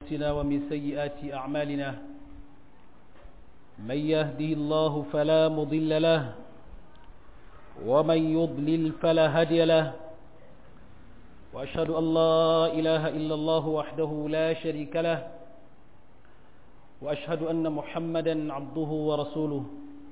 أنفسنا ومن سيئات أعمالنا من يهده الله فلا مضل له ومن يضلل فلا هدي له وأشهد أن لا إله إلا الله وحده لا شريك له وأشهد أن محمدا عبده ورسوله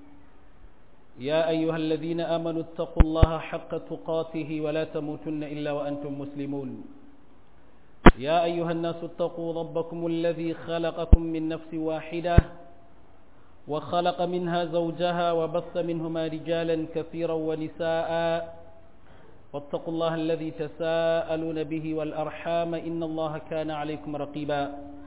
يا أيها الذين آمنوا اتقوا الله حق تقاته ولا تموتن إلا وأنتم مسلمون يا أيها الناس اتقوا ربكم الذي خلقكم من نفس واحدة وخلق منها زوجها وبث منهما رجالا كثيرا ونساء واتقوا الله الذي تساءلون به والأرحام إن الله كان عليكم رقيبا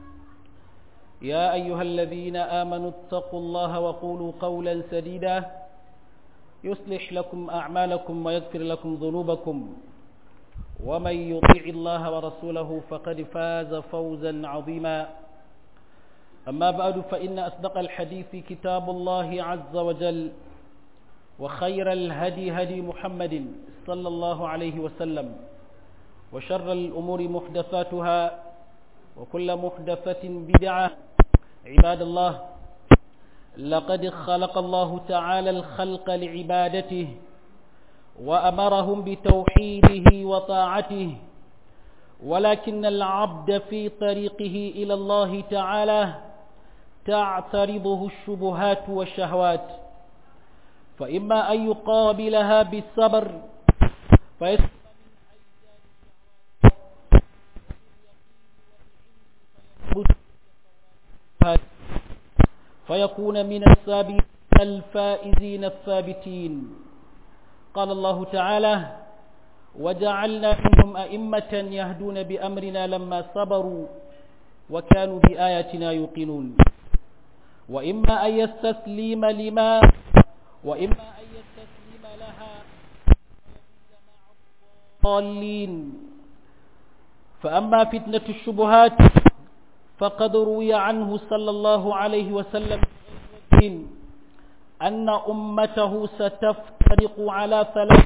يا أيها الذين آمنوا اتقوا الله وقولوا قولا سديدا يصلح لكم أعمالكم ويغفر لكم ذنوبكم ومن يطيع الله ورسوله فقد فاز فوزا عظيما أما بعد فإن أصدق الحديث كتاب الله عز وجل وخير الهدي هدي محمد صلى الله عليه وسلم وشر الأمور محدثاتها وكل محدثة بدعة عباد الله لقد خلق الله تعالى الخلق لعبادته وأمرهم بتوحيده وطاعته ولكن العبد في طريقه إلى الله تعالى تعترضه الشبهات والشهوات فإما أن يقابلها بالصبر فيسمى فيكون من السابقين الفائزين الثابتين قال الله تعالى وجعلنا منهم أئمة يهدون بأمرنا لما صبروا وكانوا بآياتنا يوقنون وإما أن يستسلم لما وإما أن يستسلم لها ضالين فأما فتنة الشبهات فقد روي عنه صلى الله عليه وسلم أن أمته ستفترق على ثلاث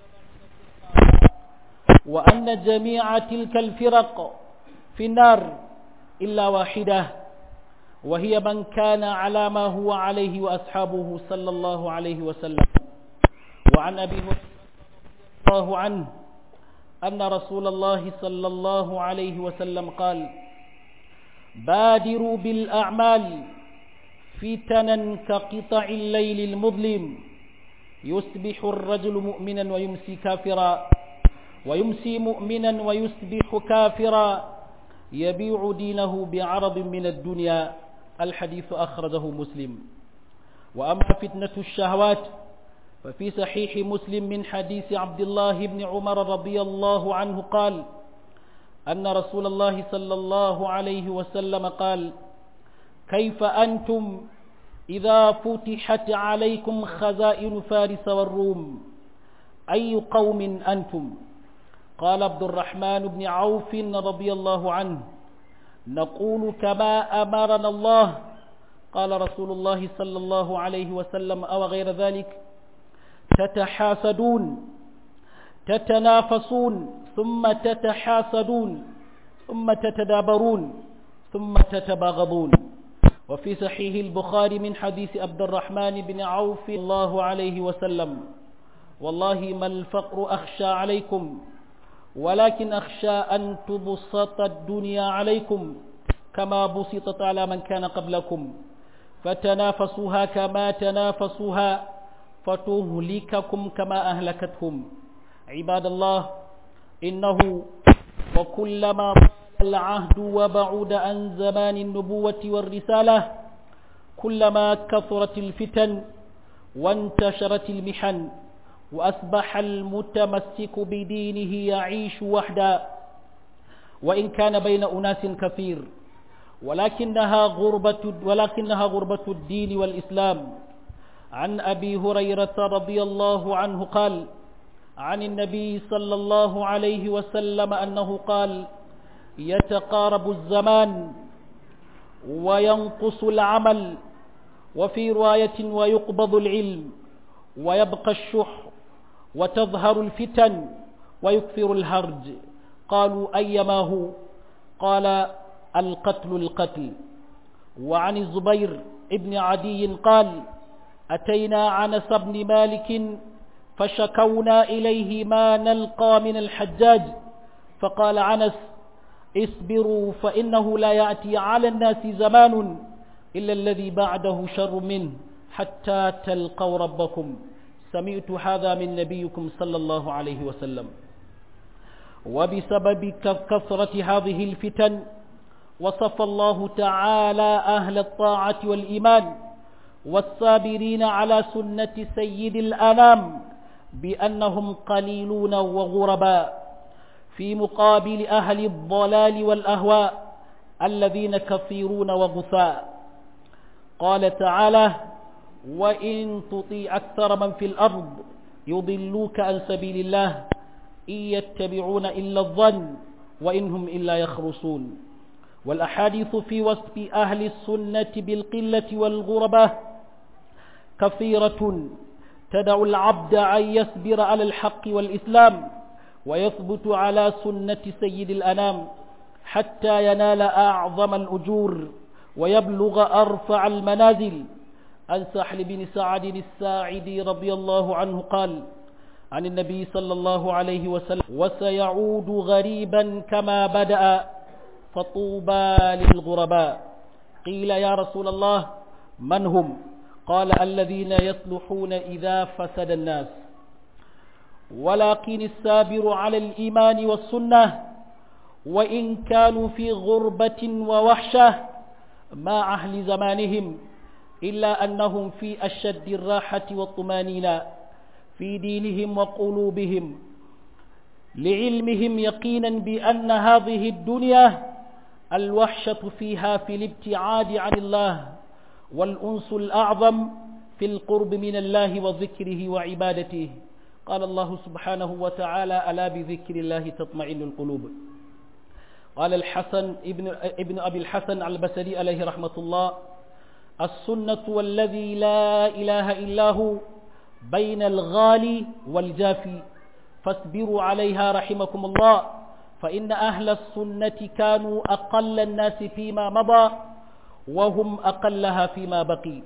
وأن جميع تلك الفرق في النار إلا واحدة وهي من كان على ما هو عليه وأصحابه صلى الله عليه وسلم وعن أبي الله عنه أن رسول الله صلى الله عليه وسلم قال بادروا بالأعمال فتنا كقطع الليل المظلم يصبح الرجل مؤمنا ويمسي كافرا ويمسي مؤمنا ويصبح كافرا يبيع دينه بعرض من الدنيا الحديث أخرجه مسلم وأما فتنة الشهوات ففي صحيح مسلم من حديث عبد الله بن عمر رضي الله عنه قال أن رسول الله صلى الله عليه وسلم قال كيف أنتم إذا فتحت عليكم خزائن فارس والروم أي قوم أنتم قال عبد الرحمن بن عوف رضي الله عنه نقول كما أمرنا الله قال رسول الله صلى الله عليه وسلم أو غير ذلك تتحاسدون تتنافسون ثم تتحاسدون ثم تتدابرون ثم تتباغضون وفي صحيح البخاري من حديث عبد الرحمن بن عوف الله عليه وسلم والله ما الفقر أخشى عليكم ولكن أخشى أن تبسط الدنيا عليكم كما بسطت على من كان قبلكم فتنافسوها كما تنافسوها فتهلككم كما أهلكتهم عباد الله إنه وكلما العهد وبعد عن زمان النبوة والرسالة كلما كثرت الفتن وانتشرت المحن وأصبح المتمسك بدينه يعيش وحدا وإن كان بين أناس كثير ولكنها غربة ولكنها غربة الدين والإسلام عن أبي هريرة رضي الله عنه قال عن النبي صلى الله عليه وسلم أنه قال يتقارب الزمان وينقص العمل وفي رواية ويقبض العلم ويبقى الشح وتظهر الفتن ويكثر الهرج قالوا أيما هو قال القتل القتل وعن الزبير ابن عدي قال أتينا عنس بن مالك فشكونا إليه ما نلقى من الحجاج فقال عنس اصبروا فإنه لا يأتي على الناس زمان إلا الذي بعده شر منه حتى تلقوا ربكم سمعت هذا من نبيكم صلى الله عليه وسلم وبسبب كثرة هذه الفتن وصف الله تعالى أهل الطاعة والإيمان والصابرين على سنة سيد الأنام بأنهم قليلون وغرباء في مقابل أهل الضلال والأهواء الذين كثيرون وغثاء قال تعالى وإن تطيع أكثر من في الأرض يضلوك عن سبيل الله إن يتبعون إلا الظن وإنهم إلا يخرصون والأحاديث في وصف أهل السنة بالقلة والغربة كثيرة تدع العبد أن يصبر على الحق والإسلام ويثبت على سنة سيد الأنام حتى ينال أعظم الأجور ويبلغ أرفع المنازل عن سحل بن سعد الساعدي رضي الله عنه قال عن النبي صلى الله عليه وسلم وسيعود غريبا كما بدأ فطوبى للغرباء قيل يا رسول الله من هم قال الذين يصلحون إذا فسد الناس ولكن السابر على الإيمان والسنة وإن كانوا في غربة ووحشة مع أهل زمانهم إلا أنهم في أشد الراحة والطمانينة في دينهم وقلوبهم لعلمهم يقينا بأن هذه الدنيا الوحشة فيها في الابتعاد عن الله والأنس الأعظم في القرب من الله وذكره وعبادته قال الله سبحانه وتعالى ألا بذكر الله تطمئن القلوب قال الحسن ابن, ابن أبي الحسن البصري عليه رحمة الله السنة والذي لا إله إلا هو بين الغالي والجافي فاصبروا عليها رحمكم الله فإن أهل السنة كانوا أقل الناس فيما مضى وهم أقلها فيما بقي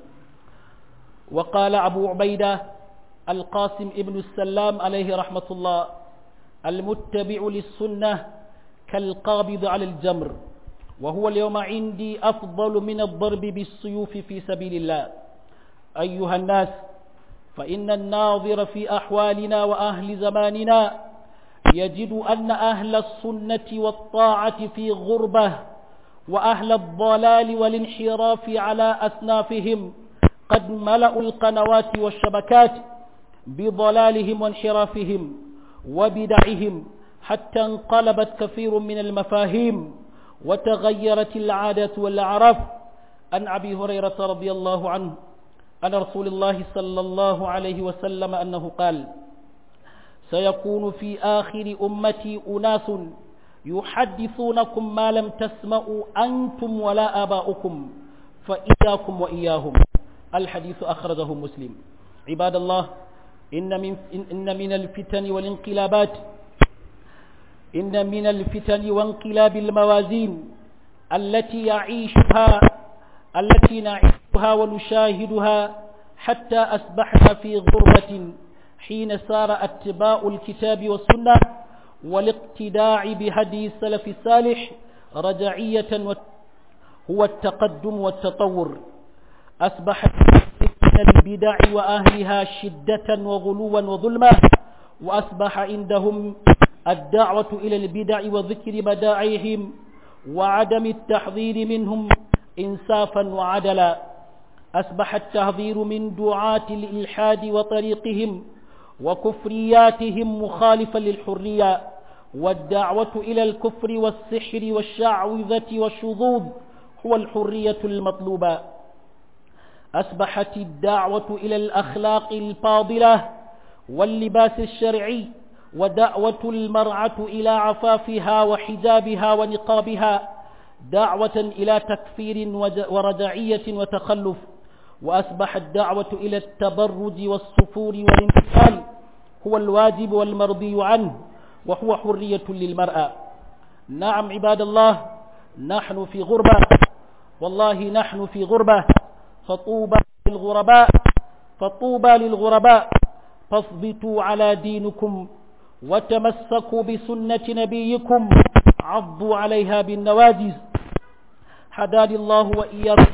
وقال أبو عبيدة القاسم ابن السلام عليه رحمة الله المتبع للسنة كالقابض على الجمر وهو اليوم عندي أفضل من الضرب بالسيوف في سبيل الله أيها الناس فإن الناظر في أحوالنا وأهل زماننا يجد أن أهل السنة والطاعة في غربة وأهل الضلال والانحراف على أسنافهم قد ملأوا القنوات والشبكات بضلالهم وانحرافهم وبدعهم حتى انقلبت كثير من المفاهيم وتغيرت العادة والأعراف عن أبي هريرة رضي الله عنه عن رسول الله صلى الله عليه وسلم أنه قال سيكون في آخر أمتي أناس يحدثونكم ما لم تسمعوا أنتم ولا آباؤكم فإياكم وإياهم الحديث أخرجه مسلم عباد الله إن من, إن من الفتن والانقلابات إن من الفتن وانقلاب الموازين التي يعيشها التي نعيشها ونشاهدها حتى أصبحنا في غربة حين صار اتباع الكتاب والسنة والاقتداع بهدي السلف الصالح رجعية هو التقدم والتطور أصبحت من البدع وأهلها شدة وغلوا وظلما وأصبح عندهم الدعوة إلى البدع وذكر بداعيهم وعدم التحذير منهم إنصافا وعدلا أصبح التحذير من دعاة الإلحاد وطريقهم وكفرياتهم مخالفا للحرية والدعوة إلى الكفر والسحر والشعوذة والشذوذ هو الحرية المطلوبة أصبحت الدعوة إلى الأخلاق الفاضلة واللباس الشرعي ودعوة المرأة إلى عفافها وحجابها ونقابها دعوة إلى تكفير ورجعية وتخلف وأصبحت الدعوة إلى التبرج والسفور والانتقال هو الواجب والمرضي عنه وهو حرية للمرأة نعم عباد الله نحن في غربة والله نحن في غربة فطوبى للغرباء فطوبى للغرباء فاثبتوا على دينكم وتمسكوا بسنة نبيكم عضوا عليها بالنواجز حداني الله وإياكم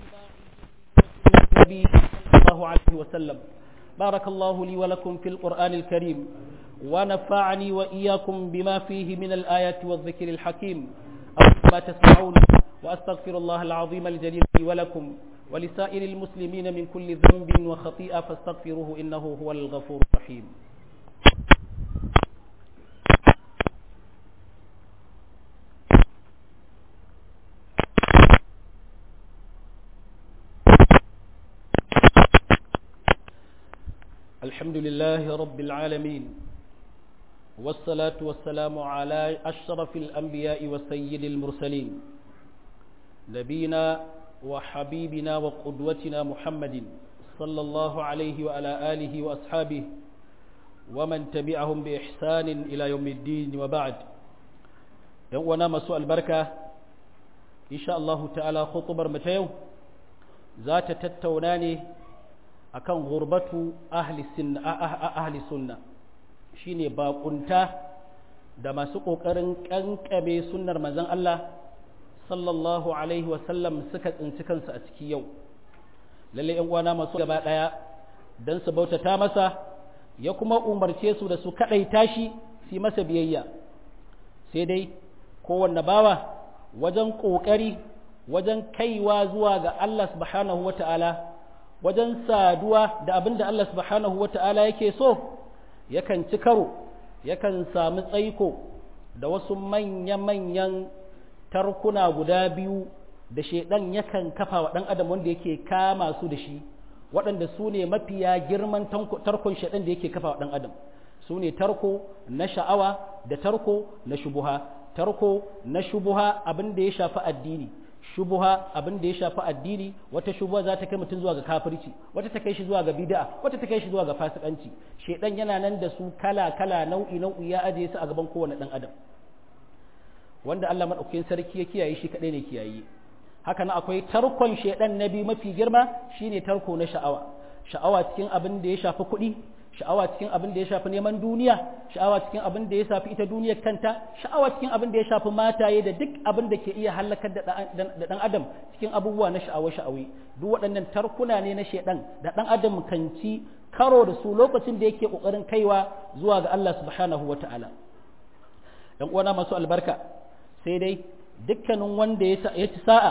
النبي صلى الله عليه وسلم بارك الله لي ولكم في القرآن الكريم ونفعني وإياكم بما فيه من الآيات والذكر الحكيم أقول ما تسمعون وأستغفر الله العظيم الجليل لي ولكم ولسائر المسلمين من كل ذنب وخطيئة فاستغفروه إنه هو الغفور الرحيم الحمد لله رب العالمين والصلاة والسلام على أشرف الأنبياء وسيد المرسلين نبينا وحبيبنا وقدوتنا محمد صلى الله عليه وعلى آله وأصحابه ومن تبعهم بإحسان إلى يوم الدين وبعد يوانا مسوء البركة إن شاء الله تعالى خطبر متيو ذات تتوناني akan gurbatu ahli sunna ahli sunna shine bakunta da masu kokarin kankame sunnar manzon Allah sallallahu alaihi wa sallam suka tsinci kansu a ciki yau lalle yan uwana masu gaba daya dan su bautata masa ya kuma umarce su da su kadaita shi su masa biyayya sai dai kowanne bawa wajen kokari wajen kaiwa zuwa ga Allah subhanahu wataala wajen saduwa da abin da Allah subhanahu wa ta'ala yake so yakan ci karo yakan sami tsaiko da wasu manya-manyan tarkuna guda biyu da shaidan yakan kafa wa ɗan adam wanda yake kama su da shi waɗanda su ne mafiya girman tarkon shaidan da yake kafa wa ɗan adam su ne tarko na sha'awa da tarko na shubuha tarko na shubuha abin da ya shafi addini shubuha abin da ya shafi addini wata shubuha za ta kai mutum zuwa ga kafirci wata ta kai shi zuwa ga bid'a wata ta kai shi zuwa ga fasikanci shedan yana nan da su kala kala nau'i nau'i ya ajiye su a gaban kowane dan adam wanda Allah madaukakin sarki ya kiyaye shi kadai ne kiyaye haka nan akwai tarkon shedan na biyu mafi girma shine tarko na sha'awa sha'awa cikin abin da ya shafi kuɗi sha'awa cikin abin da ya shafi neman duniya sha'awa cikin abin da ya shafi ita duniyar kanta sha'awa cikin abin da ya shafi mataye da duk abin da ke iya halakar da dan adam cikin abubuwa na sha'awa sha'awi duk waɗannan tarkuna ne na shedan da dan adam kan ci karo da su lokacin da yake kokarin kaiwa zuwa ga Allah subhanahu wata'ala dan uwana masu albarka sai dai dukkanin wanda ya ci sa'a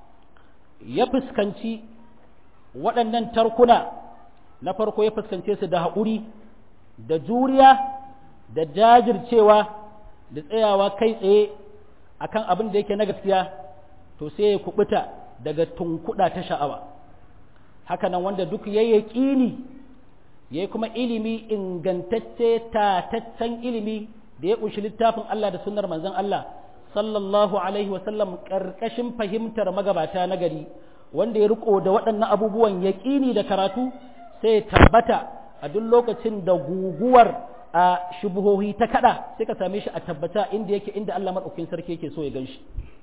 ya fuskanci waɗannan tarkuna na farko ya fuskance su da haƙuri da juriya da jajircewa da tsayawa kai tsaye akan abin da yake na gaskiya to sai ya kubuta daga tunkuɗa ta sha'awa hakanan wanda duk ya yi ƙini ya kuma ilimi ingantacce tataccen ilimi da ya ƙunshi littafin Allah da sunnar manzon Allah sallallahu alaihi wasallam ƙarƙashin fahimtar magabata na gari wanda ya riko da waɗannan abubuwan yaƙini da karatu sai tabbata a duk lokacin da guguwar a shubuhohi ta kada sai ka same shi a tabbata inda yake inda Allah madaukakin sarki yake so ya ganshi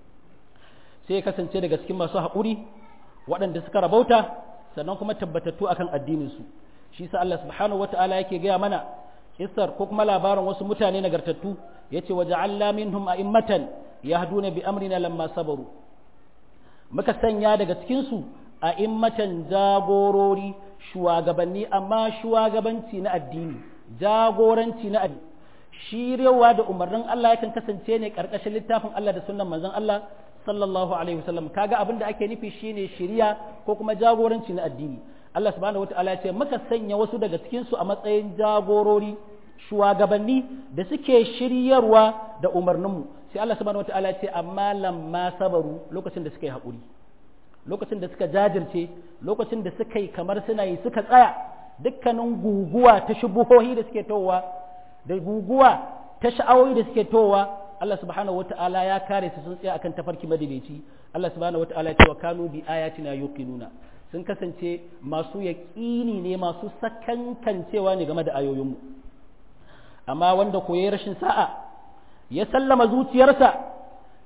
sai ya kasance daga cikin masu haƙuri waɗanda suka rabauta sannan kuma tabbatattu akan addinin su shi sa Allah subhanahu wataala yake gaya mana kissar ko kuma labarin wasu mutane nagartattu yace waja'alna minhum a'immatan yahduna bi amrina lamma sabaru muka sanya daga cikin su a'immatan jagorori shugabanni amma shugabanci na addini jagoranci na addini shirewa da umarnin Allah yakan kasance ne karkashin littafin Allah da sunnan manzon Allah sallallahu alaihi wasallam kaga abin da ake nufi shine shiriya ko kuma jagoranci na addini Allah subhanahu wataala ya ce muka sanya wasu daga cikin su a matsayin jagorori shugabanni da suke shiryarwa da umarninmu sai Allah subhanahu wataala ya ce amma lamma sabaru lokacin da suka yi haƙuri lokacin da suka jajirce lokacin da suka yi kamar suna yi suka tsaya dukkanin guguwa ta shubuhohi da suke towa da guguwa ta sha'awoyi da suke towa Allah subhanahu wata'ala ya kare su sun tsaya akan tafarki madaidaici Allah subhanahu wata'ala ya ce wa kanu bi ayatina yuqinuna sun kasance masu yaƙini ne masu sakankancewa ne game da ayoyinmu amma wanda koyi rashin sa'a ya sallama zuciyarsa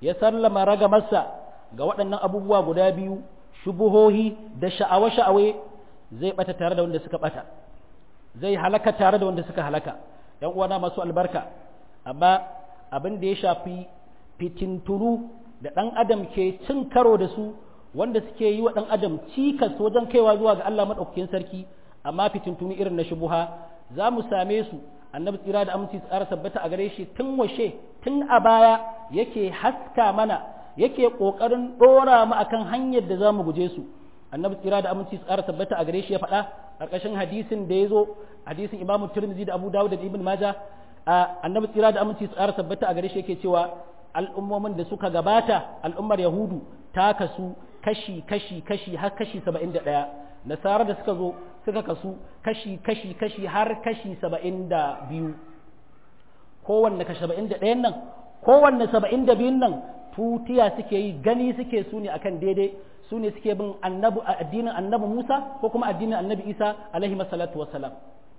ya sallama ragamarsa ga waɗannan abubuwa guda biyu shubuhohi da sha'awa-sha'awe zai bata tare da wanda suka bata zai halaka tare da wanda suka halaka ‘yan uwana masu albarka amma abin da ya shafi fitintunu da ɗan adam ke cin karo da su wanda suke yi wa ɗan adam cikas wajen kaiwa zuwa ga Allah maɗaukakin sarki amma fitintunu irin na shubuha za mu same su annabi tsira da aminci tsara tabbata a gare shi tun washe tun a baya yake haska mana yake ƙoƙarin ɗora mu akan hanyar da za mu guje su annabi tsira da aminci tsara tabbata a gare shi ya faɗa ƙarƙashin hadisin da ya zo hadisin imamu turmizi da abu dawud da ibn maja annabi tsira da aminci tsara tabbata a gare shi yake cewa al'ummomin da suka gabata al'ummar yahudu ta kasu kashi kashi kashi har kashi saba'in da ɗaya nasara da suka zo suka kasu kashi kashi kashi har kashi saba'in da biyu kowanne kashi saba'in da ɗayan nan kowanne saba'in da biyun nan tutiya suke yi gani suke su ne akan daidai su ne suke bin annabi addinin annabi Musa ko kuma addinin annabi Isa alaihi masallatu wassalam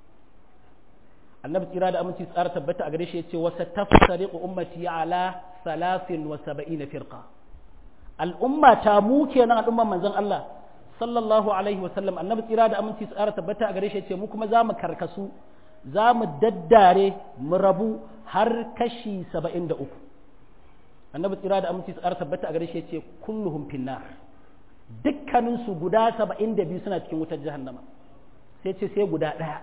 annabi tsira da aminci tsara tabbata a gare shi yace wasa tafsariqu ummati ala 73 firqa al'umma ta mu kenan al'umman manzon Allah sallallahu alaihi wasallam annabi tsira da aminci tsara tabbata a gare shi yace mu kuma za mu karkasu za mu daddare mu rabu har kashi 73 annabi tsira da aminci tsara tabbata a gare shi yace kulluhum finnar dukkaninsu guda saba'in da biyu suna cikin wutar jahannama sai ce sai guda ɗaya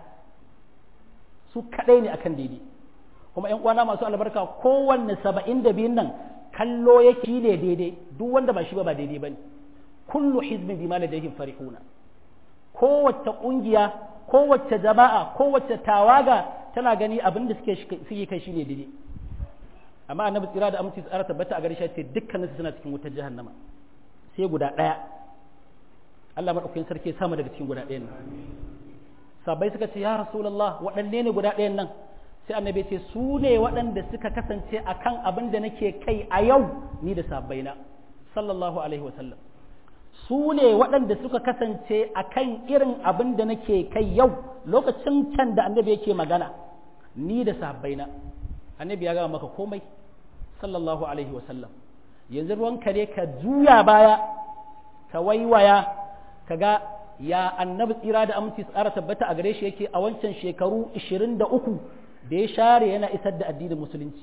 su kaɗai ne akan daidai kuma ‘yan uwana masu albarka kowanne saba'in da biyun nan kallo yake shi ne daidai duk wanda ba shi ba ba daidai ba ne kullu hizbin bima ladayhim farihuna kowace ƙungiya kowace jama'a kowace tawaga tana gani abin da suke suke kai shi ne daidai amma annabi tsira da aminci tsara tabbata a gare shi ce dukkaninsu suna cikin wutar jahannama sai guda ɗaya Allah maɗaukakin sarki sama daga cikin guda ɗayan nan sabai suka ce ya rasulallah waɗanne ne guda ɗayan nan sai annabi ce su ne waɗanda suka kasance a kan abin da nake kai a yau ni da sabbaina sallallahu alaihi wasallam su ne waɗanda suka kasance a kan irin abin da nake kai yau lokacin can da annabi yake magana ni da sabbaina annabi ya gama maka komai sallallahu alaihi wasallam yanzu ruwanka ne ka juya baya ka waiwaya ka ga ya annabi tsira da aminci tsara tabbata a gare shi yake a wancan shekaru 23 da ya share yana isar da addinin musulunci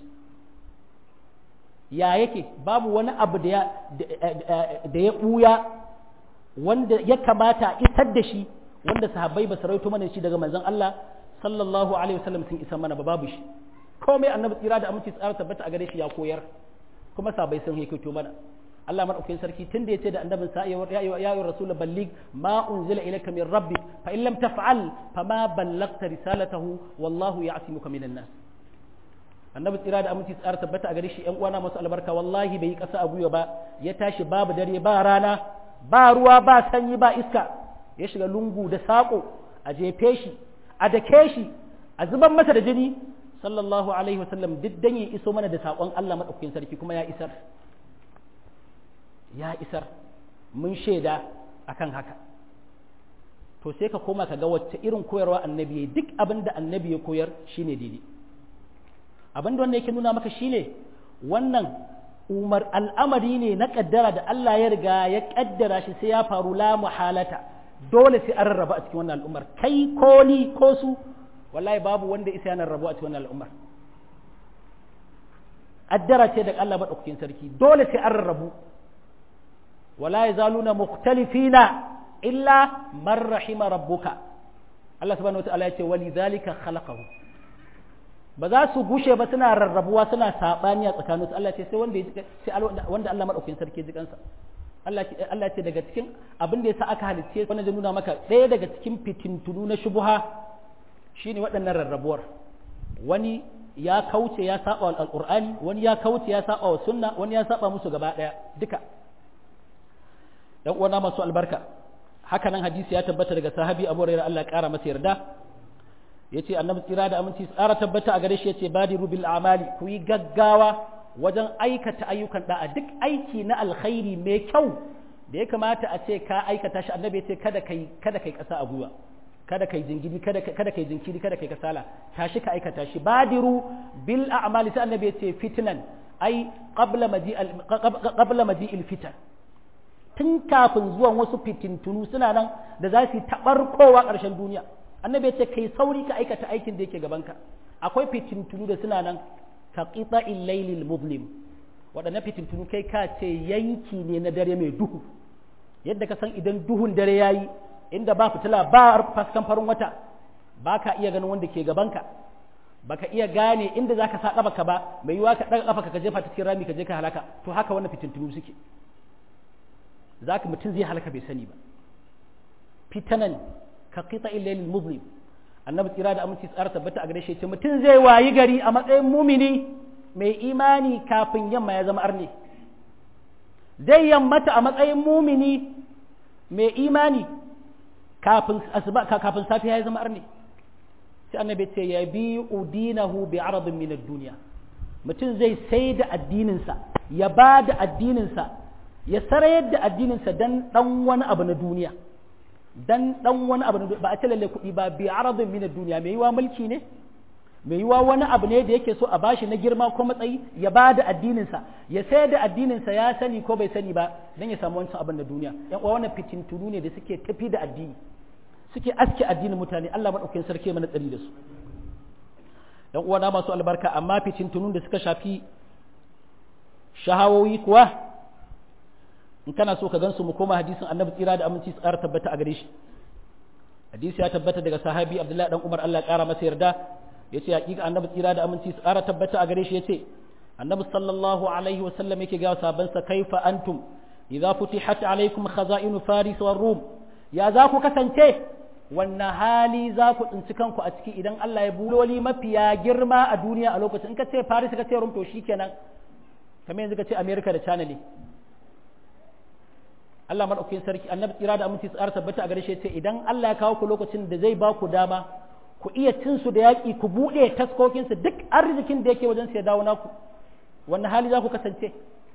ya yake babu wani abu da ya ɓuya wanda ya kamata isar da shi wanda sahabbai ba su rawaito mana shi daga manzon Allah sallallahu alaihi wasallam sun isa mana ba babu shi komai annabi tsira da aminci tsara tabbata a gare shi ya koyar kuma sabai sun haikaito mana Allah madaukakin sarki tun da yace da annabin sa ya ya rasul ballig ma unzila ilayka min rabbik fa in lam taf'al fama ballagta risalatahu wallahu ya'simuka minan nas annabi tsira da aminci tsara tabbata a gare shi yan uwana masu albarka wallahi bai yi kasa a gwiwa ba ya tashi babu dare ba rana ba ruwa ba sanyi ba iska ya shiga lungu da sako a jefe shi a dake shi a zuban masa da jini sallallahu alaihi wasallam duk dan ya iso mana da saƙon Allah maɗaukakin sarki kuma ya isar ya isar mun shaida akan haka to sai ka koma ka ga wacce irin koyarwa annabi ya duk abin da annabi ya koyar shine daidai abin da wannan yake nuna maka shine wannan umar al'amari ne na kaddara da Allah ya riga ya kaddara shi sai ya faru la muhalata dole sai an rarraba a cikin wannan al'ummar kai ko ni ko su wallahi babu wanda isa yana rabu a cikin wannan al'ummar addara ce daga Allah madaukakin sarki dole sai an rarrabu wala yazaluna mukhtalifina illa man rahima rabbuka Allah subhanahu wataala ya ce walidhalika khalaqahu ba za su gushe ba suna rarrabuwa suna sabani a tsakaninsu Allah ce sai wanda sai wanda Allah madaukakin sarki ji kansa Allah Allah ce daga cikin abin da yasa aka halicce wannan zai nuna maka ɗaya daga cikin fitintunu na shubuha shine waɗannan rarrabuwar wani ya kauce ya saba wa alqur'ani wani ya kauce ya saba wa sunna wani ya saba musu gaba ɗaya duka dan uwana masu albarka haka nan hadisi ya tabbata daga sahabi Abu Hurairah Allah ya kara masa yarda yace annabi tsira da aminci tsara tabbata a gare shi yace badiru bil amali ku yi gaggawa wajen aikata ayyukan da'a duk aiki na alkhairi mai kyau da ya kamata a ce ka aikata shi annabi yace kada kai kada kai kasa a gwiwa kada kai jingiri kada kada kai jinkiri kada kai kasala tashi ka aikata shi badiru bil a'mali sai annabi yace fitnan ai qabla maji qabla maji fitan tun kafin zuwan wasu fitintunu suna nan da za su taɓarkowa ƙarshen duniya annabi ya ce kai sauri ka aikata aikin da yake gabanka akwai fitintunu da suna nan ka qita illailil muzlim waɗannan fitintunu kai ka ce yanki ne na dare mai duhu yadda ka san idan duhun dare yayi inda ba fitila ba faskan farin wata ba ka iya ganin wanda ke gabanka baka iya gane inda zaka sa ƙafa ba mai yiwa ka ɗaga ƙafa ka jefa ta cikin rami ka je ka halaka to haka wannan fitintunu suke za ka mutum zai halaka bai sani ba fitanan ka kita illail muslim annabi tsira da aminci tsara tabbata a gare shi ce mutum zai wayi gari a matsayin mumini mai imani kafin yamma ya zama arne zai yammata a matsayin mumini mai imani kafin asuba kafin safiya ya zama arne sai annabi ce ya bi udinahu bi aradin min ad-dunya mutum zai sai da addininsa ya ba da addininsa ya sarayar da addininsa dan dan wani abu na duniya dan dan wani abu na ba a ce lalle kuɗi ba bi aradin min duniya mai yiwa mulki ne mai yiwa wani abu ne da yake so a bashi na girma ko matsayi ya ba da addininsa ya sayar da addininsa ya sani ko bai sani ba dan ya samu wancan abin na duniya yan uwa wannan fitintunu ne da suke tafi da addini suke aske addinin mutane Allah madaukakin sarki mana tsari da su yan uwa na masu albarka amma fitintunun da suka shafi shahawoyi kuwa in kana so ka gansu mu koma hadisin annabi tsira da aminci su ƙara tabbata a gare shi hadisi ya tabbata daga sahabi abdullahi dan umar Allah ya ƙara masa yarda ya ce hakika annabi tsira da aminci su ƙara tabbata a gare shi ya ce annabi sallallahu alaihi wa sallam yake ga sabansa kaifa antum idza futihat alaikum khaza'inu faris war rum ya za ku kasance wannan hali za ku tsinci kanku a ciki idan Allah ya buloli mafiya girma a duniya a lokacin in ka ce faris ka ce rum to shikenan kamar yanzu ka ce america da china ne Allah maɗaukakin sarki annabi tsira da aminci tsara tabbata a gare shi ce idan Allah ya kawo ku lokacin da zai ba ku dama ku iya cin su da yaƙi ku buɗe taskokin su duk arzikin da yake wajen su ya dawo naku wannan hali za ku kasance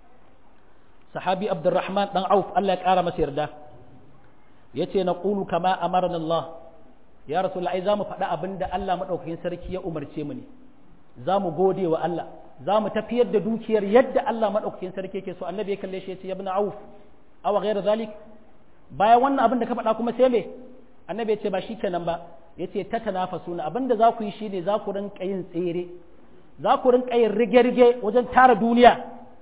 sahabi Abdurrahman dan Auf Allah ya ƙara masa yarda yace na qulu kama amarna Allah ya rasulullahi za mu faɗa abin da Allah maɗaukakin sarki ya umarce mu ne za mu gode wa Allah za mu tafiyar da dukiyar yadda Allah maɗaukakin sarki yake so annabi ya kalle shi ya ce ya ibn Auf awa gaira zalik bayan wannan abin da ka faɗa kuma sai me annabi ya ce ba shi kenan ba ya ce ta tanafasuna abin da za ku yi shi ne za ku rinka yin tsere za ku rinka yin rige-rige wajen tara duniya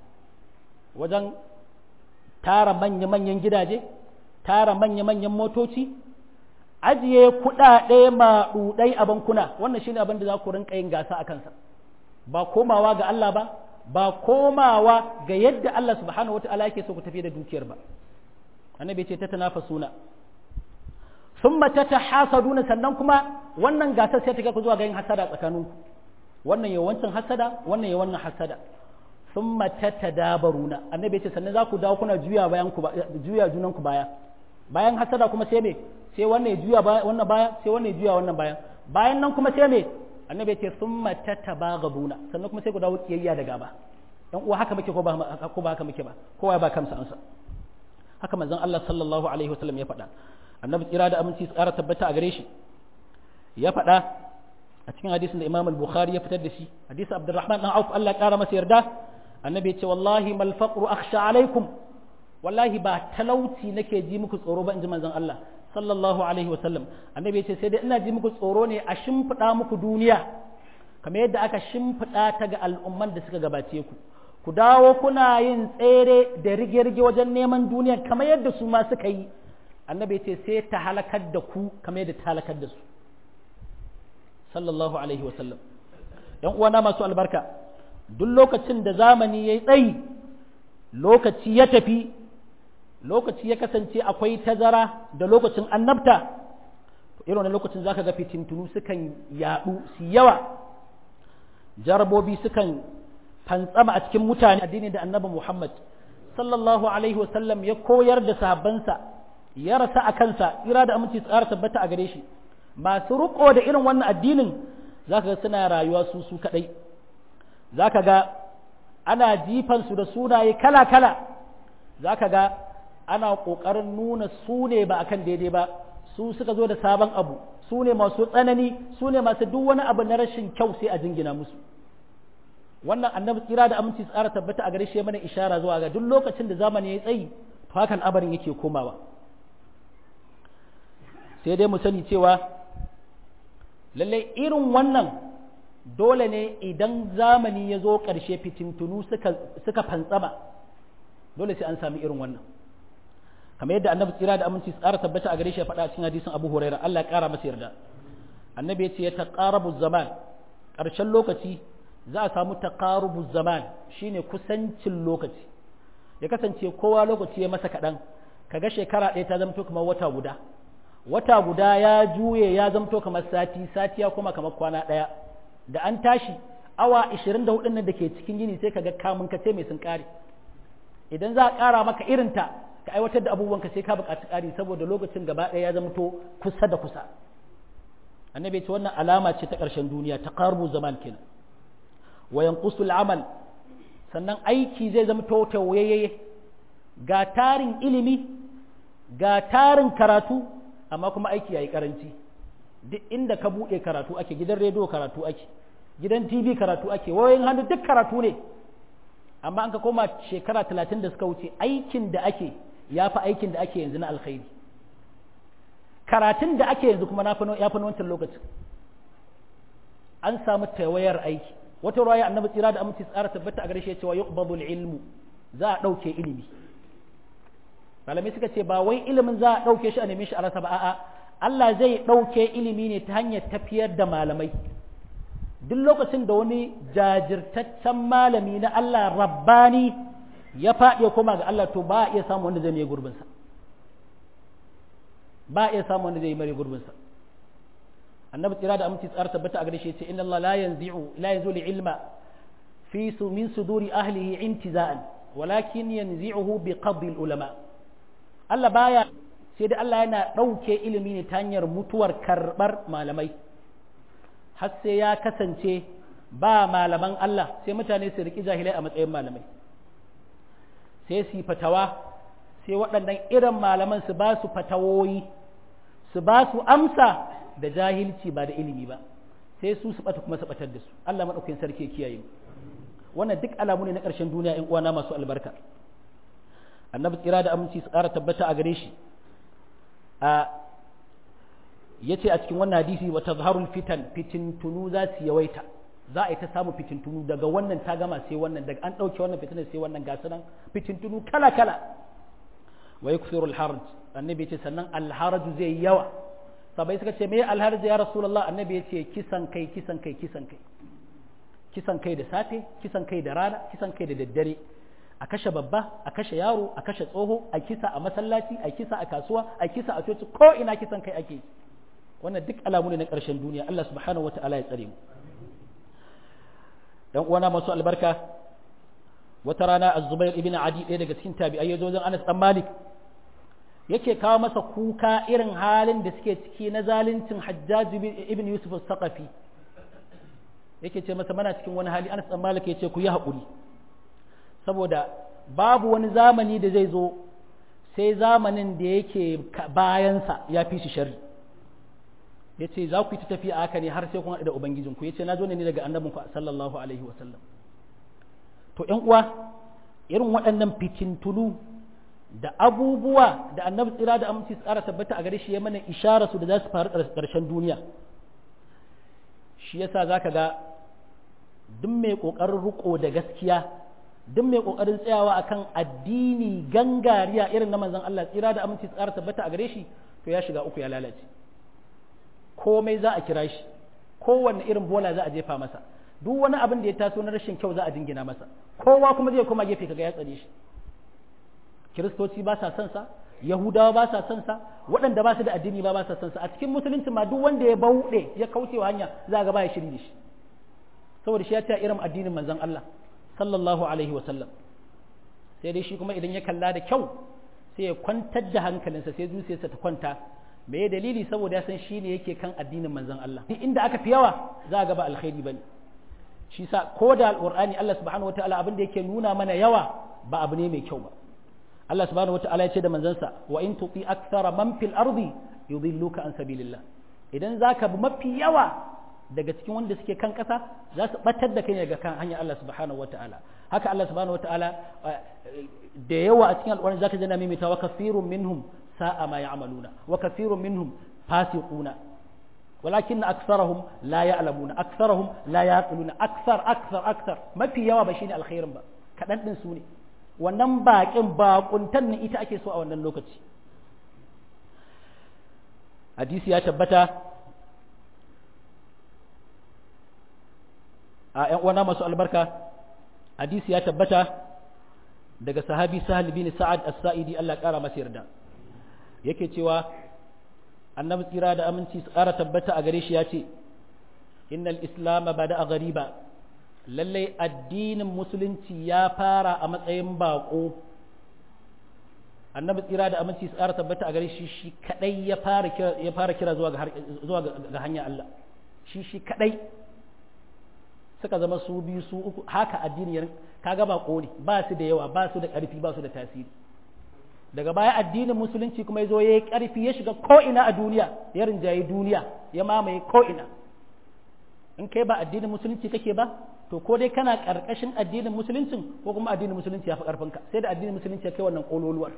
wajen tara manya-manyan gidaje tara manya-manyan motoci ajiye kuɗaɗe maɗuɗai a bankuna wannan shine abin da za ku rinka yin gasa a kansa ba komawa ga Allah ba ba komawa ga yadda Allah subhanahu wa ta'ala yake so ku tafi da dukiyar ba annabi ce ta tanafasuna thumma tatahasaduna sannan kuma wannan gasar sai ta ga ku zuwa ga yin hasada tsakanin ku wannan ya wancan hasada wannan ya wannan hasada thumma tatadabaruna annabi ce sannan za ku dawo kuna juya bayan ku juya junan ku baya bayan hasada kuma sai me sai wannan ya juya wannan baya sai wannan ya juya wannan baya bayan nan kuma sai me annabi ce sun mata tabagabuna sannan kuma sai ku dawo kiyayya da gaba dan uwa haka muke ko ba ko ba haka muke ba kowa ba kansa ansa haka manzon Allah sallallahu alaihi wasallam ya faɗa annabi tsira da aminci su ƙara tabbata a gare shi ya faɗa a cikin hadisin da Imam al-Bukhari ya fitar da shi hadisi Abdurrahman dan Auf Allah ƙara masa yarda annabi ya ce wallahi mal faqru akhsha alaikum wallahi ba talauci nake ji muku tsoro ba in ji manzon Allah sallallahu alaihi wasallam annabi ya ce sai dai ina ji muku tsoro ne a shimfiɗa muku duniya kamar yadda aka shimfiɗa ta ga al'umman da suka gabace ku ku dawo kuna yin tsere da rige-rige wajen neman duniya kamar yadda su ma suka yi annabi ya ce sai ta halakar da ku kamar yadda ta halakar da su sallallahu alaihi wasallam yan uwana masu albarka duk lokacin da zamani ya yi tsayi lokaci ya tafi lokaci ya kasance akwai tazara da lokacin annabta irin wani lokacin zaka ga fitintunu sukan yadu su yawa jarabobi sukan fantsama a cikin mutane addini da annabi Muhammad sallallahu alaihi wasallam ya koyar da sahabbansa ya rasa a kansa ira da aminci tsara tabbata a gare shi masu riko da irin wannan addinin zaka ga suna rayuwa su su kadai zaka ga ana jifansu da sunaye kala-kala zaka ga ana ƙoƙarin nuna su ne ba akan daidai ba su suka zo da sabon abu su ne masu tsanani su ne masu duk wani abu na rashin kyau sai a jingina musu wannan annabi tsira da aminci tsara tabbata a gare shi mana ishara zuwa ga duk lokacin da zamani ya tsayi to hakan abarin yake komawa sai dai mu sani cewa lallai irin wannan dole ne idan zamani ya zo ƙarshe fitintunu suka, suka fantsama dole sai an sami irin wannan kamar yadda annabi tsira da aminci tsara tabbata a gare shi ya faɗa cikin hadisin abu huraira Allah ya ƙara masa yarda annabi ya ce ya taqarabu zaman ƙarshen lokaci za a samu taqarubu zaman shine kusancin lokaci ya kasance kowa lokaci ya masa kaɗan kaga shekara ɗaya ta zamto kamar wata guda wata guda ya juye ya zamto kamar sati sati ya kuma kamar kwana ɗaya da an tashi awa 24 nan da ke cikin yini sai kaga kamun ka ce mai sun ƙare idan za a ƙara maka irinta ka aiwatar da abubuwanka sai ka buƙaci ƙari saboda lokacin gaba ɗaya ya zamto kusa da kusa annabi ce wannan alama ce ta ƙarshen duniya ta ƙarbu zaman kenan wa yanqusul amal sannan aiki zai zama tauyayye ga tarin ilimi ga tarin karatu amma kuma aiki yayi karanci duk inda ka buɗe karatu ake gidan rediyo karatu ake gidan tv karatu ake wayoyin hannu duk karatu ne amma an ka koma shekara talatin da suka wuce aikin da ake ya fi aikin da ake yanzu na alkhairi karatun da ake yanzu kuma ya fi wancan lokacin an samu tawayar aiki wata ruwaya annabi tsira da aminci tsara tabbata a gare shi cewa yuqbadu ilmu za a ɗauke ilimi malamai suka ce ba wai ilimin za a ɗauke shi a neme shi a rasa ba a'a Allah zai ɗauke ilimi ne ta hanyar tafiyar da malamai duk lokacin da wani jajirtaccen malami na Allah rabbani ya faɗi ya koma ga Allah to ba a iya samun wanda zai mai gurbinsa ba a iya samun wanda zai mai gurbinsa annabi tsira da aminci tsara tabbata a gare shi ce inna Allah la yanzi'u la yanzu li ilma fi su min suduri ahlihi intiza'an walakin yanzi'uhu bi qabdi ulama Allah baya sai dai Allah yana ɗauke ilimi ne ta hanyar mutuwar karɓar malamai har sai ya kasance ba malaman Allah sai mutane su riƙi jahilai a matsayin malamai sai su yi fatawa sai waɗannan irin malaman su ba su fatawoyi su ba su amsa da jahilci ba da ilimi ba sai su su ɓata kuma su ɓatar da su Allah maɗaukakin sarki ya kiyaye wannan duk alamu ne na ƙarshen duniya ƴan uwana masu albarka annabi tsira da aminci su ƙara tabbata a gare shi a yace a cikin wannan hadisi wa tazharul fitan fitintunu za su yawaita za a yi ta samu fitintunu daga wannan ta gama sai wannan daga an ɗauke wannan fitinar sai wannan ga nan fitintunu kala kala wa yukthiru al-harj annabi yace sannan al-harj zai yawa sabai suka ce me al-harj ya rasulullah annabi yace kisan kai kisan kai kisan kai kisan kai da safe kisan kai da rana kisan kai da daddare a kashe babba a kashe yaro a kashe tsoho a kisa a masallaci a kisa a kasuwa a kisa a coci ko ina kisan kai ake wannan duk alamu ne na ƙarshen duniya Allah subhanahu wata'ala ya tsare mu dan uwana masu albarka wata rana az-zubair ibn adi ɗaya daga cikin tabi'ai yazo wajen Anas dan Malik yake kawo masa kuka irin halin da suke ciki na zaluncin Hajjaj ibn Yusuf al-Saqafi yake ce masa mana cikin wani hali Anas dan Malik yace ku yi haƙuri saboda babu wani zamani da zai zo sai zamanin da yake bayansa ya fi shi shari ya ce za ku yi ta tafiya haka ne har sai kun haɗu da ubangijinku ya ce na zo ne daga annabinku sallallahu alaihi wasallam to ‘yan uwa irin waɗannan fitintunu da abubuwa da annabi tsira da aminci tsara tabbata a gare shi ya mana ishara su da za su faru ƙarshen duniya shi yasa za ka ga duk mai ƙoƙarin riƙo da gaskiya duk mai kokarin tsayawa akan addini gangariya irin na manzon Allah tsira da aminci tsara tabbata a gare shi to ya shiga uku ya lalace komai za a kira shi kowanne irin bola za a jefa masa duk wani abin da ya taso na rashin kyau za a dingina masa kowa kuma zai koma gefe kaga ya tsare shi kiristoci ba sa son sa yahudawa ba sa son sa waɗanda ba su da addini ba ba sa son sa a cikin musulunci ma duk wanda ya bauɗe ya kaucewa hanya za ga ba ya shiri da shi saboda shi ya ta irin addinin manzon Allah sallallahu alaihi wasallam sai dai shi kuma idan ya kalla da kyau sai ya kwantar da hankalinsa sai zuciyarsa ta kwanta me ya dalili saboda ya san shi ne yake kan addinin manzon Allah duk inda aka fi yawa za a ga ba alkhairi bane shi sa ko da alqur'ani Allah subhanahu wataala abin da yake nuna mana yawa ba abu ne mai kyau ba Allah subhanahu wataala ya ce da manzansa wa in tuti akthara man fil ardi yudilluka an sabilillah idan zaka bi mafi yawa daga cikin wanda suke kan ƙasa za su batar da kai daga kan hanyar Allah subhanahu wataala haka Allah subhanahu wataala da yawa a cikin alƙur'ani zaka ji na mimita wa kafirun minhum sa'a ma ya'maluna wa kafirun minhum fasiquna walakin aktharuhum la ya'lamuna aktharuhum la yaqiluna akthar akthar akthar mafi yawa ba shine alkhairin ba kadan din su ne wannan baƙin baƙuntan ne ita ake so a wannan lokaci hadisi ya tabbata a ‘yan uwana masu albarka hadisi ya tabbata daga sahabi sahal bin sa'ad as-sa'idi Allah ƙara masa yarda yake cewa annabi tsira da aminci su ƙara tabbata a gare shi ya ce innal islam bada a gariba lallai addinin musulunci ya fara a matsayin baƙo annabi tsira da aminci su ƙara tabbata a gare shi shi kadai ya fara kira ya fara kira zuwa ga zuwa ga hanyar Allah shi shi kadai suka zama su biyu su uku haka addini ya kaga baƙo ne ba su da yawa ba su da ƙarfi ba su da tasiri daga baya addinin musulunci kuma ya zo ya yi ƙarfi ya shiga ko'ina a duniya ya rinjaye duniya ya mamaye ko'ina in kai ba addinin musulunci kake ba to ko dai kana ƙarƙashin addinin musuluncin ko kuma addinin musulunci ya fi ƙarfinka sai da addinin musulunci ya kai wannan ƙololuwar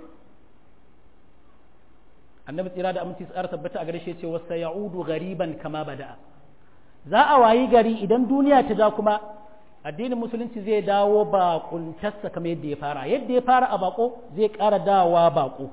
annabi tsira da aminci tsara tabbata a gare shi ce wasa ya'udu gariban kama bada'a za a wayi gari idan duniya ta ja kuma addinin musulunci zai dawo baƙuntarsa kamar yadda ya fara yadda ya fara a baƙo zai ƙara dawa baƙo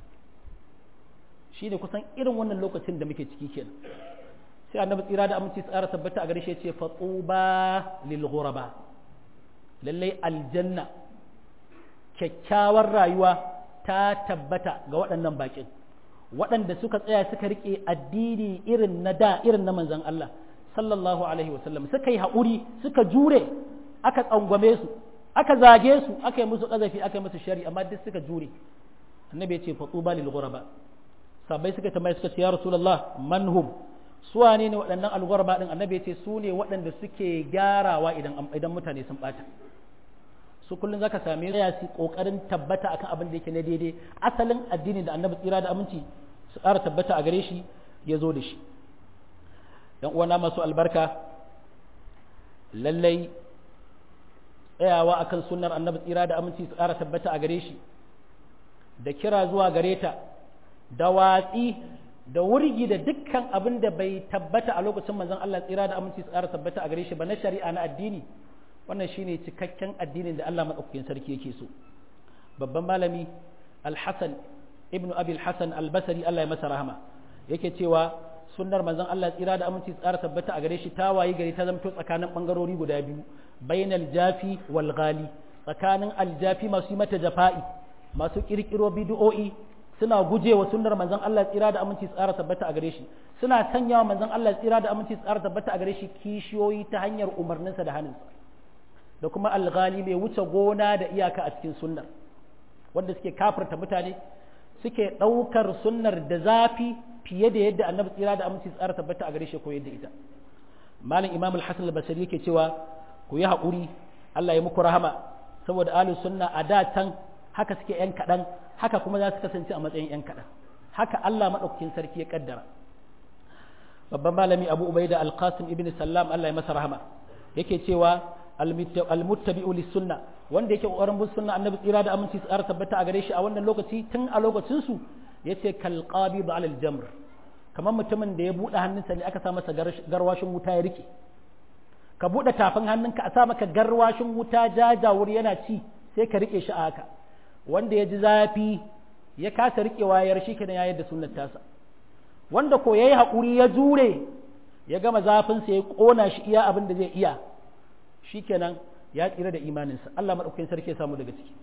shi ne kusan irin wannan lokacin da muke ciki kenan sai annabi tsira da aminci tsara tabbata a gare shi ce fatuba lil ghuraba lallai aljanna kyakkyawar rayuwa ta tabbata ga waɗannan baƙin waɗanda suka tsaya suka riƙe addini irin na da irin na manzon Allah sallallahu alaihi wasallam suka yi haƙuri suka jure aka tsangwame su aka zage su aka yi musu ƙazafi aka yi musu shari amma duk suka jure annabi ya ce fatuba lil ghuraba sabai suka tambaye suka ce ya rasulullah man hum su wane ne waɗannan al-ghuraba din annabi ya ce su ne waɗanda suke gyarawa idan idan mutane sun bata su kullun zaka same su su kokarin tabbata akan abin da yake na daidai asalin addini da annabi tsira da aminci su ƙara tabbata a gare shi ya zo da shi ‘yan uwana masu albarka lallai tsayawa akan sunnar annabi tsira da aminci su ƙara tabbata a gare shi da kira zuwa gare ta da watsi da wurgi da dukkan abin da bai tabbata a lokacin manzon Allah tsira da aminci su ƙara tabbata a gare shi ba na shari'a na addini wannan shine cikakken addinin da Allah madaukakin sarki yake so babban malami al-Hasan ibn Abi al-Hasan al-Basri Allah ya masa rahama yake cewa sunnar manzon Allah tsira da aminci tsara tabbata a gare shi ta wayi gari ta zamto tsakanin bangarori guda biyu bainal jafi wal ghali tsakanin aljafi masu yi mata jafa'i masu kirkiro bid'o'i suna gujewa sunnar manzon Allah tsira da aminci tsara tabbata a gare shi suna sanyawa manzon Allah tsira da aminci tsara tabbata a gare shi kishiyoyi ta hanyar umarninsa da hannunsa da kuma alghali mai wuce gona da iyaka a cikin sunnar wanda suke kafirta mutane suke ɗaukar sunnar da zafi fiye da yadda annabi tsira da aminci tsara tabbata a gare shi ko yadda ita malam imam al-hasan al-basri yake cewa ku yi haƙuri Allah ya muku rahama saboda ahlus sunna a da can haka suke yan kaɗan haka kuma za su kasance a matsayin yan kaɗan haka Allah maɗaukakin sarki ya kaddara babban malami abu ubaida al-qasim ibn sallam Allah ya masa rahama yake cewa al-muttabi'u lis-sunna wanda yake kokarin bin sunna annabi tsira da aminci tsara tabbata a gare shi a wannan lokaci tun a lokacin su yace kal qabid ala al-jamr kamar mutumin da ya bude hannunsa ne aka sa masa garwashin wuta ya rike ka bude tafin hannunka a sa maka garwashin wuta jajawur yana ci sai ka rike shi a haka wanda ya ji zafi ya kasa rikewa ya rashi kenan ya yadda sunnar tasa wanda ko yayi hakuri ya jure ya gama zafin sa ya kona shi iya abin da zai iya shikenan ya tsira da imaninsa Allah madaukakin sarki ya samu daga ciki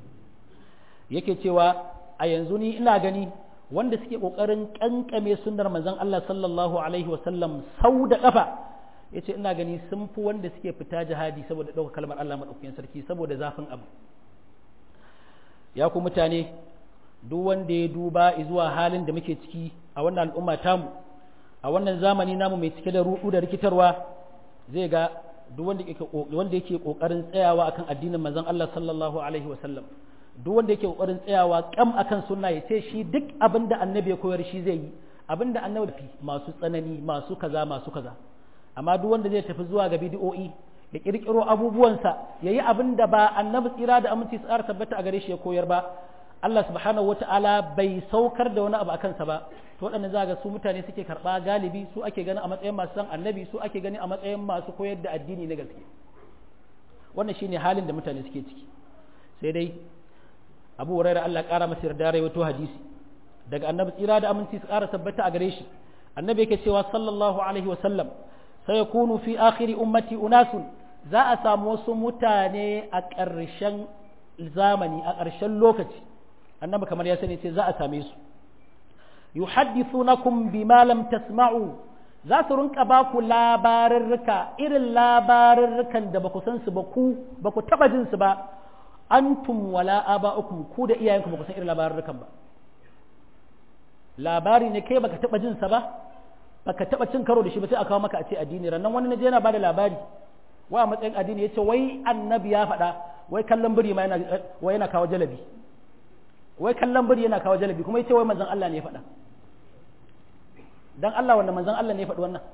yake cewa a yanzu ni ina gani wanda suke kokarin kankame sunnar manzon Allah sallallahu alaihi wasallam sau da kafa yace ina gani sun fi wanda suke fita jihadi saboda ɗaukar kalmar Allah madaukakin sarki saboda zafin abu ya ku mutane duk wanda ya duba zuwa halin da muke ciki a wannan al'umma tamu a wannan zamani namu mai cike da rudu da rikitarwa zai ga duk wanda yake wanda yake kokarin tsayawa akan addinin manzon Allah sallallahu alaihi wasallam duk wanda yake kokarin tsayawa kam akan sunna ya ce shi duk abin da annabi ya koyar shi zai yi abin da annabi masu tsanani masu kaza masu kaza amma duk wanda zai tafi zuwa ga bidiyo'i ya kirkiro abubuwansa ya yi abin da ba annabi tsira da aminci tsara tabbata a gare shi ya koyar ba Allah subhanahu wata'ala bai saukar da wani abu a kansa ba to waɗannan za ga su mutane suke karɓa galibi su ake gani a matsayin masu san annabi su ake gani a matsayin masu koyar da addini na gaske wannan shine halin da mutane suke ciki sai dai abu huraira Allah ƙara masa yarda rawaito hadisi daga annabi tsira da aminci su ƙara tabbata a gare shi annabi yake cewa sallallahu alaihi wa sallam sayakunu fi akhiri ummati unasun za a samu wasu mutane a ƙarshen zamani a ƙarshen lokaci annabi kamar ya sani ce za a same su yuhaddithunakum bima lam tasma'u za su rinka ba ku labarurruka irin labarurrukan da ba ku san su ba ku ba ku taba jin su ba antum wala aba'ukum ku da iyayenku ba ku san irin labarurrukan ba labari ne kai baka taba jin sa ba baka taba cin karo da shi ba sai a kawo maka a ce addini rannan wani naje yana bada labari wa a matsayin addini yace wai annabi ya faɗa wai kallon biri ma yana wai yana kawo jalabi wai kallon biri yana kawo jalabi kuma yace wai manzon Allah ne ya faɗa dan Allah wanda manzon Allah ne ya faɗi wannan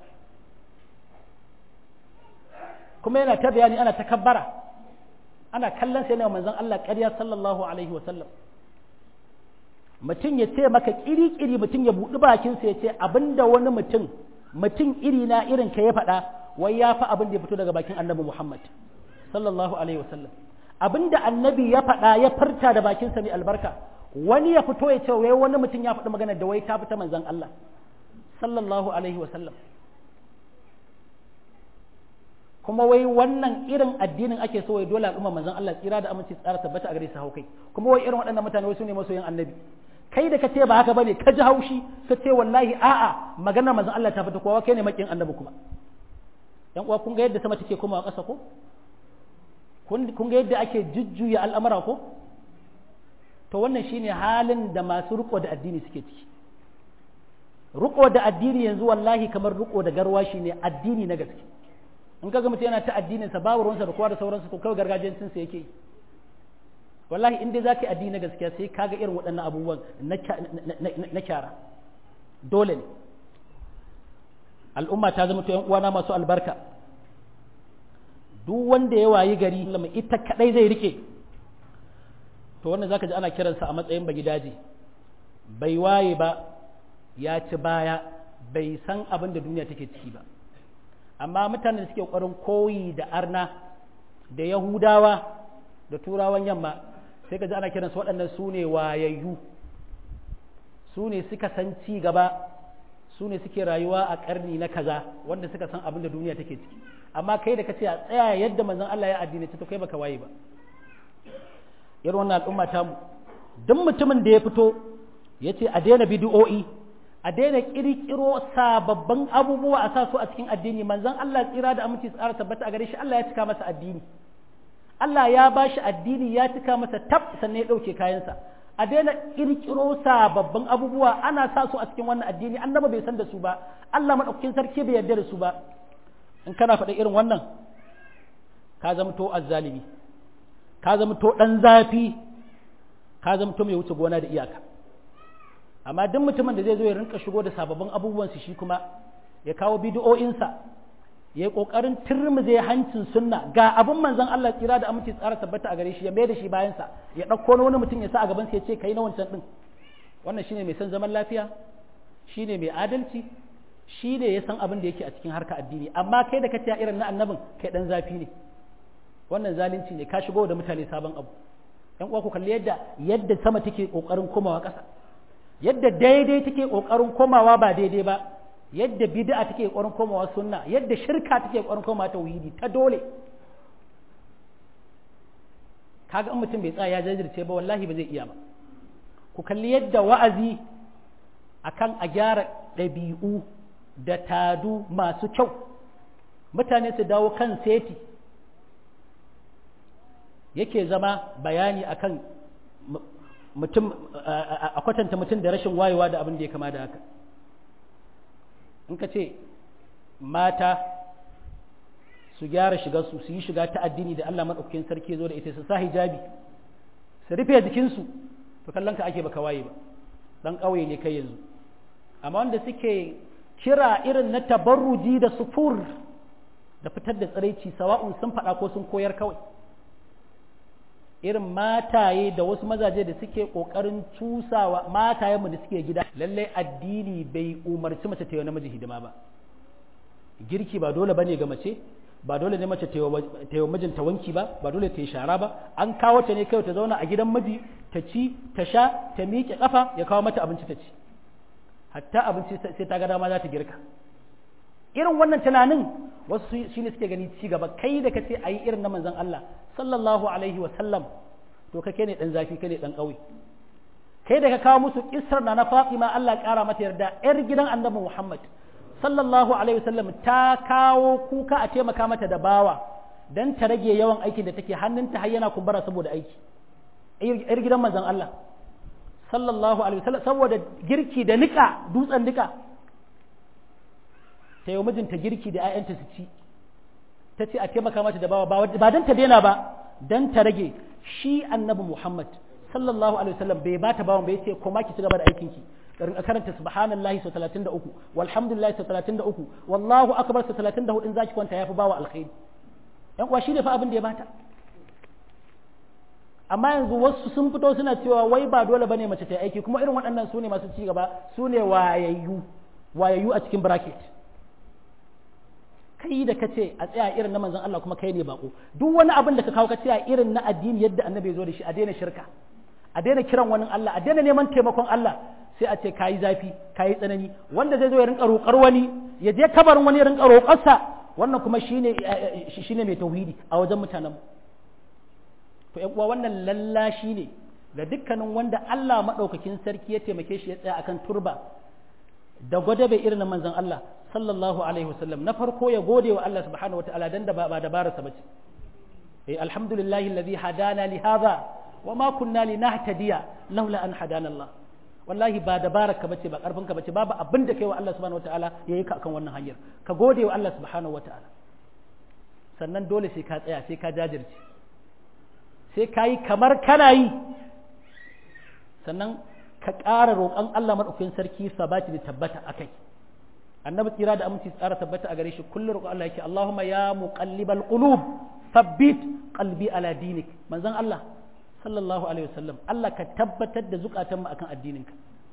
kuma yana ta bayani ana takabbara ana kallon sai ne manzon Allah ƙarya sallallahu alaihi wa sallam mutum ya ce maka kiri-kiri mutum ya buɗi bakinsa ya ce abinda wani mutum mutum iri na irin ka ya faɗa wai ya fi abin da ya fito daga bakin annabi Muhammad sallallahu alaihi wasallam abinda annabi ya faɗa ya farta da bakinsa mai albarka wani ya fito ya ce wai wani mutum ya faɗi magana da wai ta fita manzon Allah sallallahu alaihi wasallam kuma wai wannan irin addinin ake so wai dole al'umma manzon Allah tsira da aminci tsara tabbata a gare su haukai kuma wai irin waɗannan mutane wai su ne masoyan annabi kai da ka ce ba haka bane ka ji haushi ka ce wallahi a'a maganar manzon Allah ta fita kowa kai ne makin annabi kuma yan uwa kun ga yadda sama take komawa ƙasa ko kun ga yadda ake jujjuya al'amura ko to wannan shine halin da masu riko da addini suke ciki riko da addini yanzu wallahi kamar riko da garwashi ne addini na gaske in kaga mutum yana ta addinin sa babu ruwansa da kowa da sauransu to kawai gargajiyancin sa yake wallahi in dai zaka yi addini na gaskiya sai kaga irin waɗannan abubuwan na kyara dole ne al'umma ta zama to yan uwana masu albarka duk wanda ya wayi gari lama ita kadai zai rike to wannan zaka ji ana kiransa a matsayin bagidaje bai waye ba ya ci baya bai san abin da duniya take ciki ba amma mutanen da suke ƙoƙarin koyi da arna da yahudawa da turawan yamma sai ka ji ana kiransu waɗannan su ne wayayyu su ne suka san ci gaba su ne suke rayuwa a ƙarni na kaza wanda suka san abin da duniya take ciki amma kai da ka ce a tsaya yadda manzon Allah ya addini to kai baka waye ba irin wannan al'umma ta mu duk mutumin da ya fito ya ce a daina bidi'o'i a daina kirkiro sababbin abubuwa a sa su a cikin addini manzon Allah tsira da aminci tsara tabbata a gare shi Allah ya cika masa addini Allah ya ba shi addini ya cika masa tab sannan ya ɗauke kayansa a daina kirkiro sababbin abubuwa ana sa su a cikin wannan addini annaba bai san da su ba Allah madaukakin sarki bai yarda da su ba in kana faɗa irin wannan ka zamto azzalimi ka zamto ɗan zafi ka zamto mai wuce gona da iyaka amma duk mutumin da zai zo ya rinka shigo da sababbin abubuwan su shi kuma ya kawo bidiyo'insa ya yi ƙoƙarin turmuze hancin sunna ga abin manzon Allah tsira da aminci tsara tabbata a gare shi ya mai da shi bayansa ya ɗauko wani mutum ya sa a gaban sa ya ce kai na wancan ɗin wannan shine mai son zaman lafiya shine mai adalci shi ne ya san abin da yake a cikin harka addini amma kai da kace irin na annabin kai dan zafi ne wannan zalunci ne ka shigo da mutane sabon abu yan uwa ku kalli yadda yadda sama take kokarin komawa ƙasa yadda daidai take kokarin komawa ba daidai ba yadda bid'a take kokarin komawa sunna yadda shirka take kokarin komawa tauhidi ta dole kaga in mutum bai tsaya ya jajirce ba wallahi ba zai iya ba ku kalli yadda wa'azi akan a gyara ɗabi'u da tadu masu kyau mutane su dawo kan seti yake zama bayani akan mutum a kwatanta mutum da rashin wayewa da abin da ya kama da haka in ka ce mata su gyara shigarsu su yi shiga ta addini da Allah maɗaukakin sarki zo da ita su sa hijabi su rufe jikinsu to kallon ka ake baka waye ba dan ƙauye ne kai yanzu amma wanda suke kira irin na tabarruji da sufur da fitar da tsiraici sawa'un sun faɗa ko sun koyar kawai irin mataye da wasu mazaje da suke ƙoƙarin cusawa matayenmu da suke gida lallai addini bai umarci mace ta yi namiji hidima ba girki ba dole bane ga mace ba dole ne mace ta yi mijinta wanki ba ba dole ta yi shara ba an kawo ta ne kai ta zauna a gidan miji ta ci ta sha ta miƙe ƙafa ya kawo mata abinci ta ci hatta abinci sai ta ga dama za ta girka irin wannan tunanin wasu shi ne suke gani ci gaba kai da ka ce a yi irin na manzon Allah sallallahu alaihi wa sallam to kake ne dan zafi kai ne dan ƙauye kai da ka kawo musu kisar na na Fatima Allah ya ƙara mata yarda yar gidan annabi Muhammad sallallahu alaihi wasallam ta kawo kuka a taimaka mata da bawa dan ta rage yawan aikin da take hannunta har yana kumbura saboda aiki yar gidan manzon Allah sallallahu alaihi wasallam saboda girki da nika dutsen nika ta yi mijinta girki da 'ya'yanta su ci ta ce a taimaka mata da bawa ba dan ta daina ba dan ta rage shi annabi Muhammad sallallahu alaihi wasallam bai bata bawan bai ce koma ki ci gaba da aikin ki a karanta subhanallahi sau 33 walhamdulillahi sau 33 wallahu akbar sau 34 in zaki kwanta yafi bawa alkhairi yan uwa shine fa abin da ya bata amma yanzu wasu sun fito suna cewa wai ba dole bane mace ta aiki kuma irin waɗannan su ne masu ci gaba su ne wayayyu wayayyu a cikin bracket kai da kace a tsaya irin na manzon Allah kuma kai ne bako duk wani abin da ka kawo ka tsaya irin na addini yadda annabi ya zo da shi a daina shirka a daina kiran wani Allah a daina neman taimakon Allah sai a ce kayi zafi kayi tsanani wanda zai zo ya rinka roƙar wani ya je kabarin wani ya rinka roƙarsa wannan kuma shine shine mai tauhidi a wajen mutanen to ƴan uwa wannan lallashi ne ga dukkanin wanda Allah madaukakin sarki ya taimake shi ya tsaya akan turba da gwada bai irin manzon Allah sallallahu alaihi wasallam na farko ya gode wa Allah subhanahu wataala dan da ba dabararsa bace eh alhamdulillahi alladhi hadana li hadha wa ma kunna linahtadiya laula an hadana Allah wallahi ba dabararka bace ba karfinka bace babu abin da kai wa Allah subhanahu wataala yayi ka akan wannan hanyar ka gode wa Allah subhanahu wataala sannan dole sai ka tsaya sai ka jajirce sai ka yi kamar kana yi sannan ka ƙara roƙon Allah maɗaukakin sarki sabati da tabbata a kai annabi tsira da aminci tsara tabbata a gare shi kullum roƙon Allah yake Allahumma ya muqallibal qulub thabbit qalbi ala dinik manzon Allah sallallahu alaihi wasallam Allah ka tabbatar da zukatan mu akan addininka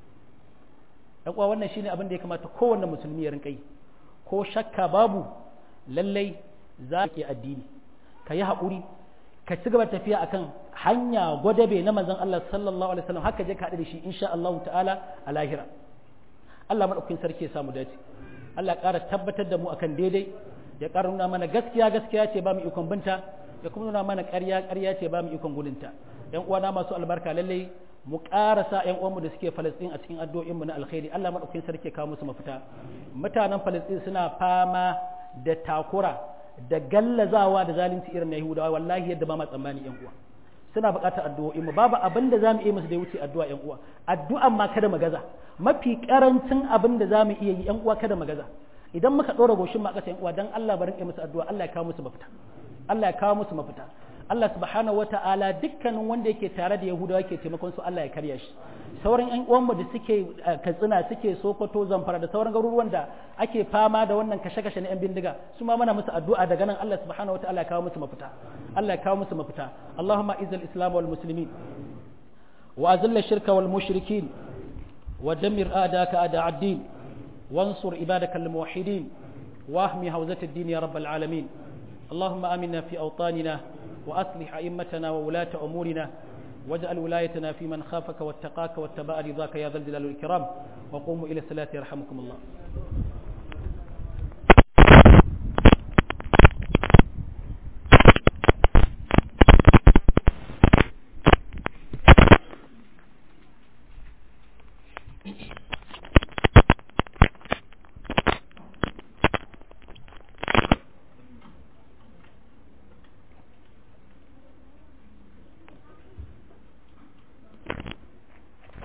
dan uwa wannan shine abin da ya kamata kowanne musulmi ya rinka yi ko shakka babu lallai za ka addini ka yi haƙuri ka ci gaba tafiya akan hanya gwadabe na manzon Allah sallallahu alaihi wasallam haka je ka haɗu da shi insha Allah ta'ala a lahira Allah madaukakin sarki ya samu dace Allah ƙara tabbatar da mu akan daidai ya ƙara nuna mana gaskiya gaskiya ce ba mu ikon binta ya kuma nuna mana ƙarya ƙarya ce ba mu ikon gudunta yan uwana masu albarka lallai mu ƙarasa yan uwanmu da suke Falastin a cikin addu'o'inmu na alkhairi Allah madaukakin sarki ya kawo musu mafita mutanen Falastin suna fama da takura da gallazawa da zalunci irin na Yahudawa wallahi yadda ba ma tsammani yan uwa suna buƙatar addu'o'i mu babu abin da zamu iya musu da wuce addu'a yan uwa addu'an ma kada magaza mafi karancin abin da zamu iya yi yan uwa kada magaza idan muka ɗora goshin ma ƙasa yan uwa dan Allah barin musu addu'a Allah ya kawo musu mafita Allah ya kawo musu mafita Allah subhanahu wata'ala dukkanin wanda yake tare da Yahudawa yake taimakon su Allah ya karya shi sauran ƴan uwanmu da suke Katsina suke Sokoto Zamfara da sauran garuruwan da ake fama da wannan kashe-kashe na ƴan bindiga su ma muna musu addu'a daga nan Allah subhanahu wata'ala ya kawo musu mafita Allah ya kawo musu mafita Allahumma izil islam wal muslimin wa azilla shirka wal mushrikin wa dammir a'daka a'da ad-din wansur ibadaka al-muwahhidin واهمي هوزة الدين يا رب العالمين اللهم آمنا في أوطاننا وأصلح أئمتنا وولاة أمورنا واجعل ولايتنا في من خافك واتقاك واتبع رضاك يا ذا الجلال والإكرام وقوموا إلى الصلاة يرحمكم الله Thank you.